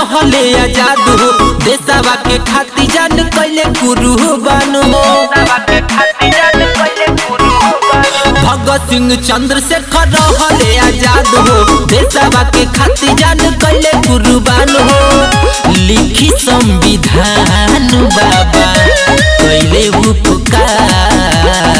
रहले आजाद हो देशवा के खातिर जान कैले कुर्बान हो भगत सिंह चंद्रशेखर रहले आजाद हो देशवा के खातिर जान कैले कुर्बान हो लिखी संविधान बाबा कैले उपकार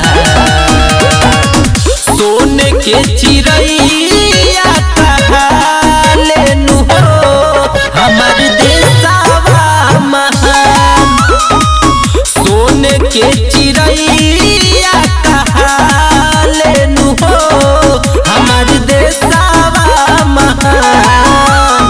सोने के चिड़ैया कहाले नु हो हमर देशवा महान सोने के चिड़ैया कहाले नु हो हमर देशवा महान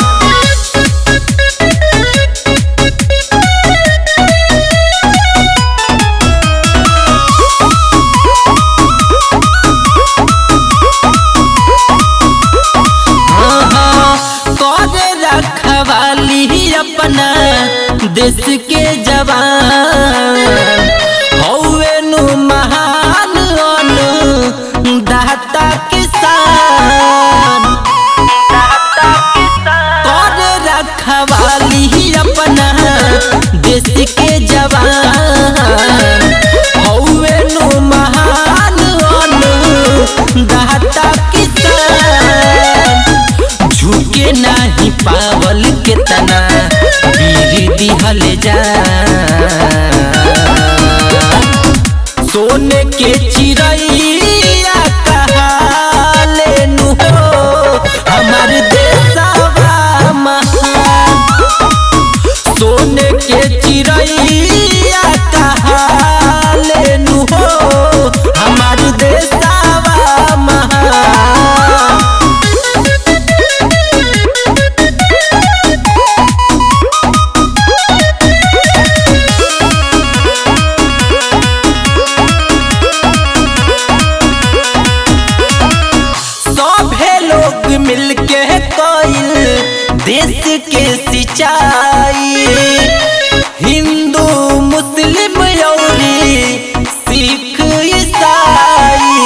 करे रखवाली अपना देश के जवान हौवे नु महान अनु दाता किसान करे रखवाली अपना देश के जवान हौवे नु महान अनु दाता किसान झुके नाही पावल के तना वीर दिहल जा सोने के चिड़ैया कहाले नु हो हमर देशवा महान सोने के चिड़ैया कहाले नु हो हमर देशवा महान सभे लोग मिलके कइल देश के सिंचाई हिंदू मुस्लिम यौरी सिख ईसाई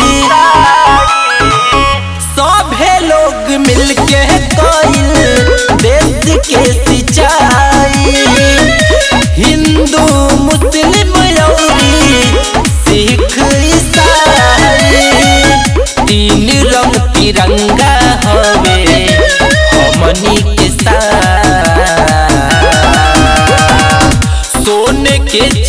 सभे लोग मिलके कइल देश के सिंचाई हिंदू मुस्लिम यौरी सिख ईसाई तीन रंग तिरंगा हवे हमनी के साथ सोने के